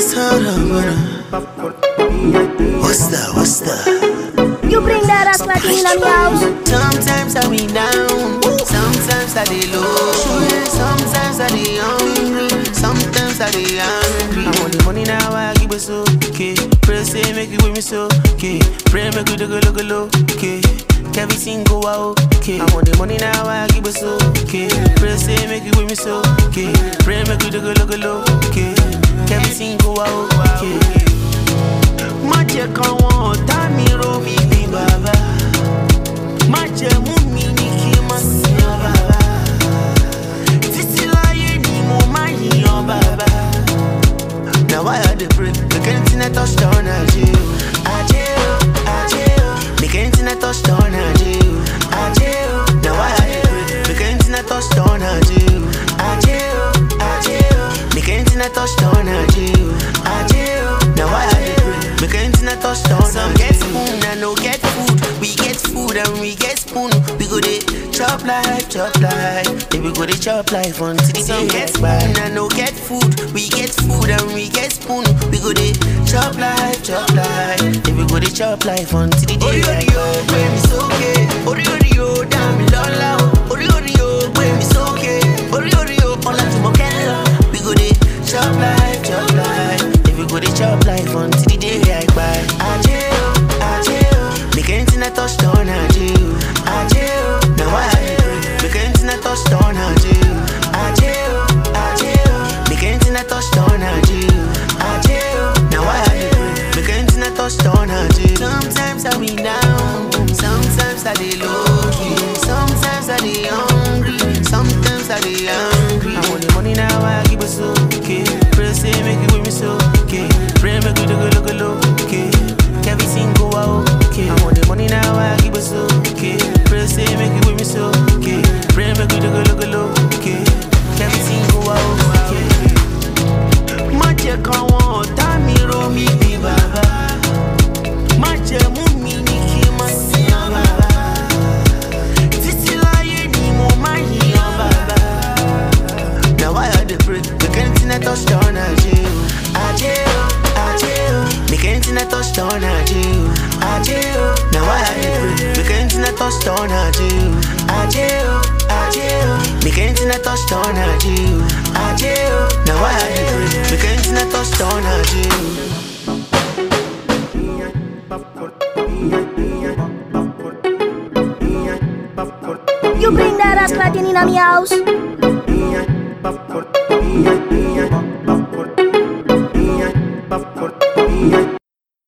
What's that? What's that? You bring that ass like in on your house. Sometimes I be down, sometimes I dey low, sometimes I dey hungry, sometimes I dey angry. I want the money now, I give it so okay. Pray say make it with me so okay. Pray make we do go look low okay. Everything go out okay. I want the money now, I give it so okay. Pray say make it with me so okay. Pray make we do go look low okay. Everything go out okay. Má jẹ́ káwọn ọ̀tá mi rò mí bí bàbá. Má jẹ́ mú mi ní kí n má sìn bàbá. Títí láyé ni mo máa yìnyàn bàbá. Na why I dey pray make anything I touch turn ajé o. Ajé o, ajé o. Make anything I touch turn ajé o. Ajé o. Na why I dey pray make anything I touch turn ajé o. Ajé o, ajé o. Make anything I touch turn ajé o. Ajé o. Na why I dey pray make anything I touch turn Some get spoon and no get food. We get food and we get spoon. We go dey chop life, chop life. Yeah, we go dey chop life until the Some get spoon and no get food. We get food and we get spoon. We go dey chop life, chop life. Yeah, we go dey chop life until the day I go. Gbé mi sókè, orí orí o, dá mi lọ́lá o. Orí orí o, gbé mi sókè. Orí orí o, Ọlájùmọ̀kẹ́ lọ. We go dey chop life, chop life. Yeah, we go dey chop life until the day I kpai. Ajé o, ajé o. Make anything I touch turn ajé o. Ajé o, na why I dey pray. Make anything I touch turn ajé o. Ajé o, ajé o. Make anything I touch turn ajé o. Ajé o, na why I dey pray. Make anything I touch turn ajé o. Sometimes I be down, sometimes I dey low key, sometimes I dey hungry, sometimes I dey angry. I want the money now, I give it so okay. Pray say make it with me so okay. Pray make we do go look low okay. Everything go out okay. I want the money now, I give it so okay. Pray say make it with me so okay. Pray make we do go look low okay. Everything go out okay. Má jẹ́ káwọn ọ̀tá mi rò mí bí bàbá. Má jẹ́ mú mi ní kí n má sìn bàbá. Títí láyé ni mo máa yìnyàn bàbá. Na why I dey pray make anything I touch turn ajé o. Ajé o, ajé o. Make anything I touch turn ajé o. Ajé o. Na why I dey pray make anything I touch turn ajé o. Ajé o, ajé o. Make anything I touch turn ajé o. Ajé o. Na why I dey pray make anything I touch turn ajé o. You bring that ass like in on your house. Popcorn.